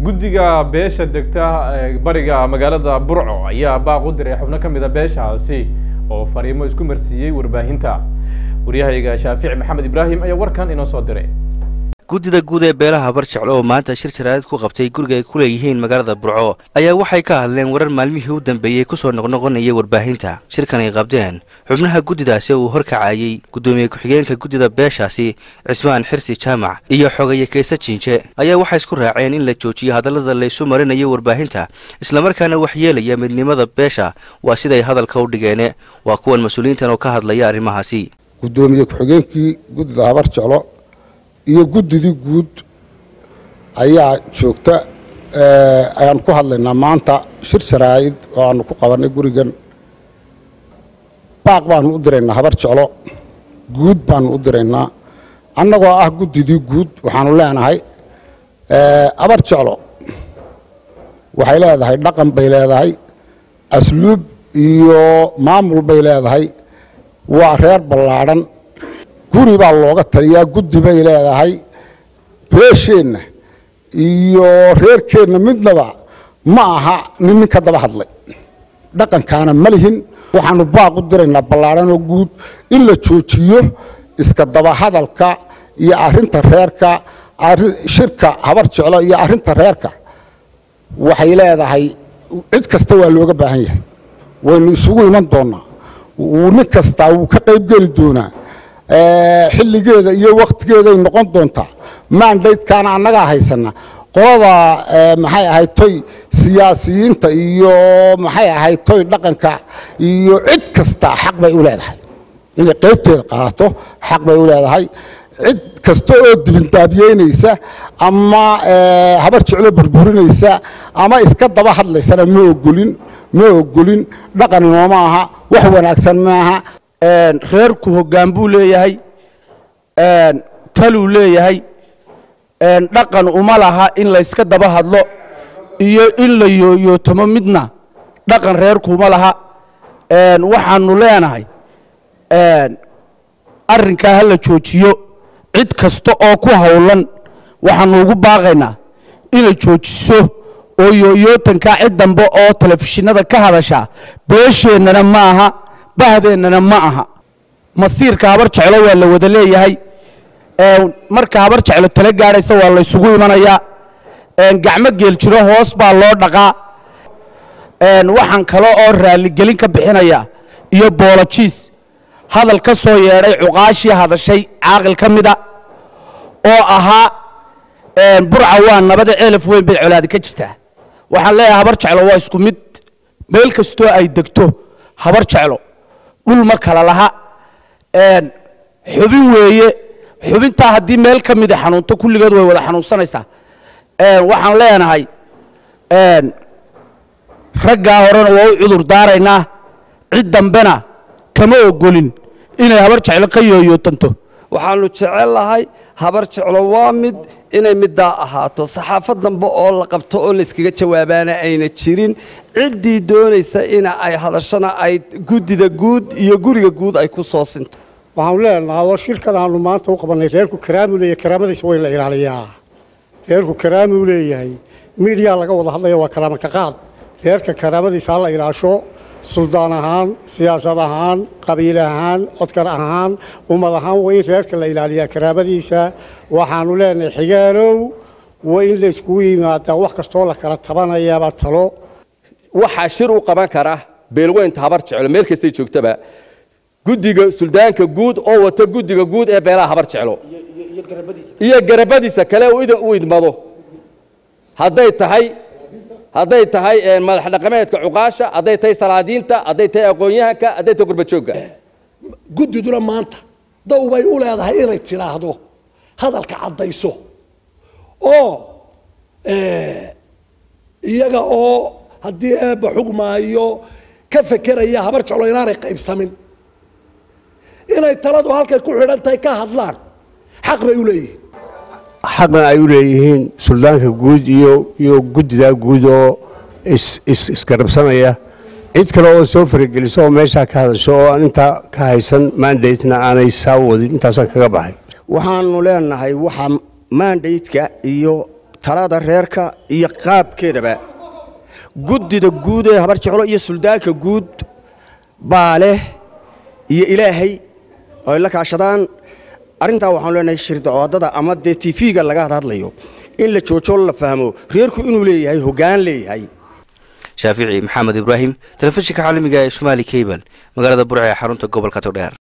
guddiga beesha degta ee bariga magaalada burco ayaa baaq u diray xubno ka mid a beeshaasi oo fariimo isku marsiiyey warbaahinta waryahayga shaafici maxamed ibraahim ayaa warkan inoo soo diray guddida guud ee beelaha barjeclo oo maanta shir jaraa'id ku qabtay guriga ay ku leeyihiin magaalada burco ayaa waxay ka hadleen warar maalmihii u dambeeyey kusoo noqnoqonayay warbaahinta shirkan ay qabdeen xubnaha guddidaasi uu horkacayey guddoomiye ku-xigeenka guddida beeshaasi cismaan xirsi jaamac iyo xogaye kayse jiinje ayaa waxay isku raaceen in la joojiyo hadallada laysu marinayo warbaahinta islamarkaana waxyeelaya midnimada beesha waa siday hadalka u dhigeene waa kuwan mas-uuliyiintan oo ka hadlaya arrimahaasi guddoomiye ku-xigeenkii guddida habar jeclo iyo guddidii guud ayaa joogta ayaan ku hadlaynaa maanta shir jaraa'id oo aanu ku qabannay gurigan baaq baanu u diraynaa habar jeclo guud baanu u diraynaa annagoo ah guddidii guud waxaanu leenahay habar jeclo waxay leedahay dhaqan bay leedahay asluub iyo maamul bay leedahay waa reer ballaadhan guri baa looga taliyaa guddi bay leedahay beesheenna iyo reerkeenna midnaba ma aha nin nin ka daba hadlay dhaqankaana ma lihin waxaanu baaq u diraynaa ballaadhanoo guud in la joojiyo iska daba hadalka iyo arinta reerka shirka habar jeclo iyo arinta reerka waxay leedahay cid kasta waa looga baahan yahay waynu isugu iman doonaa nin kastaa wuu ka qaybgeli doonaa xilligeeda iyo wakhtigeeday noqon doontaa mandatekaana annagaa haysana qolada maxay ahayd toy siyaasiyiinta iyo maxay ahayd toy dhaqanka iyo cid kasta xaq bay u leedahay inay qaybteeda qaadato xaq bay u leedahay cid kasta oo dibindaabiyeynaysa ama habar jeclo burburinaysa ama iska daba hadlaysana ma ogolin ma ogolin dhaqan inooma aha wax wanaagsan maaha reerku hoggaan buu leeyahay taluu leeyahay dhaqan uma laha in layska daba hadlo iyo in la yooyootamo midna dhaqan reerku uma laha waxaanu leenahay arrinkaa ha la joojiyo cid kasta oo ku howlan waxaanu ugu baaqaynaa inay joojiso oo yooyootankaa cid dambe oo telefishinada ka hadashaa beesheennana ma aha bahdeennana ma aha masiirka habar jeclo waa la wada leeyahay marka habar jeclo tala gaadhaysa waa laysugu imanayaa gacmo geel jiro hoos baa loo dhaqaa waxaan kale oo raalligelin ka bixinaya iyo boolojiis hadal ka soo yeedhay cuqaashii hadashay caaqil ka mida oo ahaa burca waa nabada ceelaf weyn bay colaadi ka jirtaa waxaan leeyahay habar jeclo waa isku mid meel kastoo ay degto habar jeclo dhul ma kala laha xubin weeye xubintaa haddii meel ka mida xanuunto kulligeed way wada xanuunsanaysaa waxaan leenahay raggaa horena waa u cudur daaraynaa cid dambena kama ogolin inay habar jeclo ka yooyootanto waxaannu jecel lahay habar jeclo waa mid inay middaa ahaato saxaafad dambe oo la qabto oo layskaga jawaabaana ayna jirin ciddii doonaysa ina ay hadashana ay guddida guud iyo guriga guud ay ku soo sinto waxaanu leenahay oo shirkan aanu maanta u qabannay reerku karaamuu leeyahay karaamadiisa waa in la ilaaliyaa reerku karaamuu leeyahay miidhiyaa laga wada hadlaya waa karaama ka qaad reerka karaamadiisa ha la ilaasho suldaan ahaan siyaasad ahaan qabiil ahaan codkar ahaan ummad ahaan waa in reerka la ilaaliyaa karaamadiisa waxaanu leenahay xigaalow waa in la iskugu yimaadaa wax kastoo la kala tabanayaaba talo waxaa shir u qaban kara beelweynta habar jeclo meel kastay joogtaba guddiga suldaanka guud oo wata guddiga guud ee beelaha habar jeclo iyo garabadiisa kale u idmado hadday tahay hadday tahay madax dhaqameedka cuqaasha hadday tahay salaadiinta hadday tahay aqoon-yahanka hadday tahay gurbajoogga guddiduna maanta daw bay u leedahay inay tidhaahdo hadalka caddayso oo iyaga oo haddii eebba xugmaayo ka fekeraya habar jeclo inaanay qaybsamin inay taladu halkay ku xidhan tahay ka hadlaan xaq bay u leeyihiin xaqna ay u leeyihiin suldaanka guud iyo iyo guddida guud oo isgarabsanaya cid kale oo soo farageliso oo meeshaa ka hadasho oo aan intaa ka haysan mandatena aanay saa wadin intaasaan kaga baxay waxaanu leenahay waxa mandatka iyo talada reerka iyo qaabkeedaba guddida guud ee habar jeclo iyo suldaanka guud baa leh iyo ilaahay oo ay la kaashadaan arrintaa waxaan leenahay shirdacoodada ama dee tv-ga laga hadlayo in la joojo la fahmo reerku inuu leeyahay hoggaan leeyahay shaafici maxamed ibraahim telefishinka caalamiga ee somaali cable magaalada burca ee xarunta gobolka togdheer